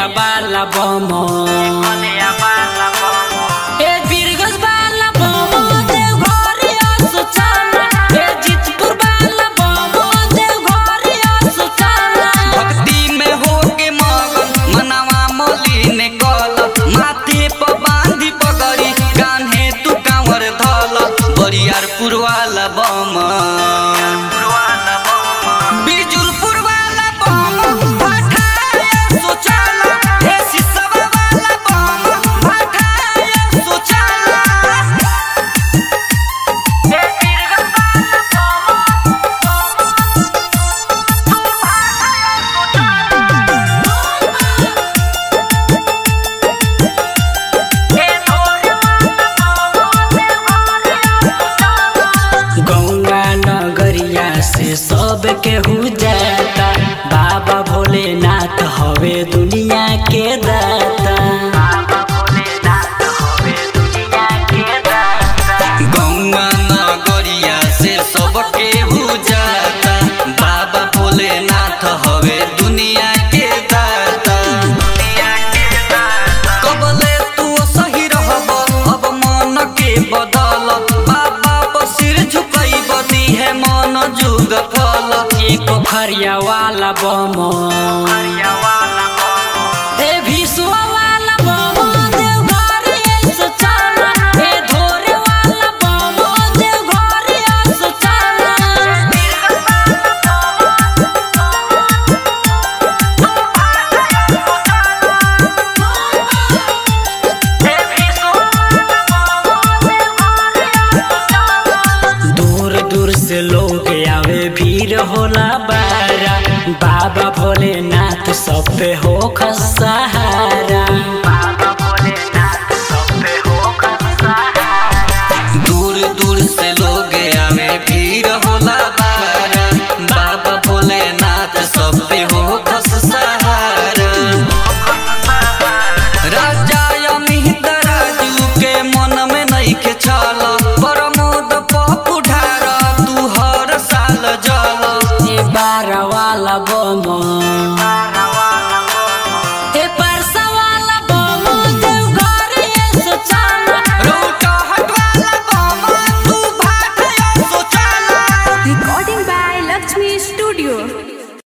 बाला बम ए बीरगंज बाला बम देवघरिया सुचाना ए जीतपुर बाला बम देवघरिया सुचाना भक्ति में होके मगन मनवा मलिन कल माथे पर बांधी पगड़ी कान्हे तू कांवर धल बरियारपुर वाला बम बिजुलपुर वाला बम भठाया सोचाला हे सिसवा वाला बम भठाया सोचाला गौंगा नगरिया से सब केहू जाता बाबा भोलेनाथ हवे दुनिया के दाता गौवा नगरिया से सबके हो जाता बाबा भोलेनाथ हवे दुनिया के दाता कबले तू सही रहब अब मन के बदल बाबा पर सिर झुकई बदी है मन जुग फल एक पोखरिया वाला बम ए भिसुआ वाला बम देवघरिया सुचाना ए धोरे वाला बम देवघरिया सुचाना दूर दूर से लोग आवे भीड़ होला बारा बाबा भोलेनाथ सब पे हो सहारा दूर दूर से लोग आवे भीड़ होला बारा बाबा भोलेनाथ सब पे हो खस सहारा राजा अमित राजू के मन में नहीं के छल प्रमोद पप्पू ढार तू हर साल जल ए बारा वाला बम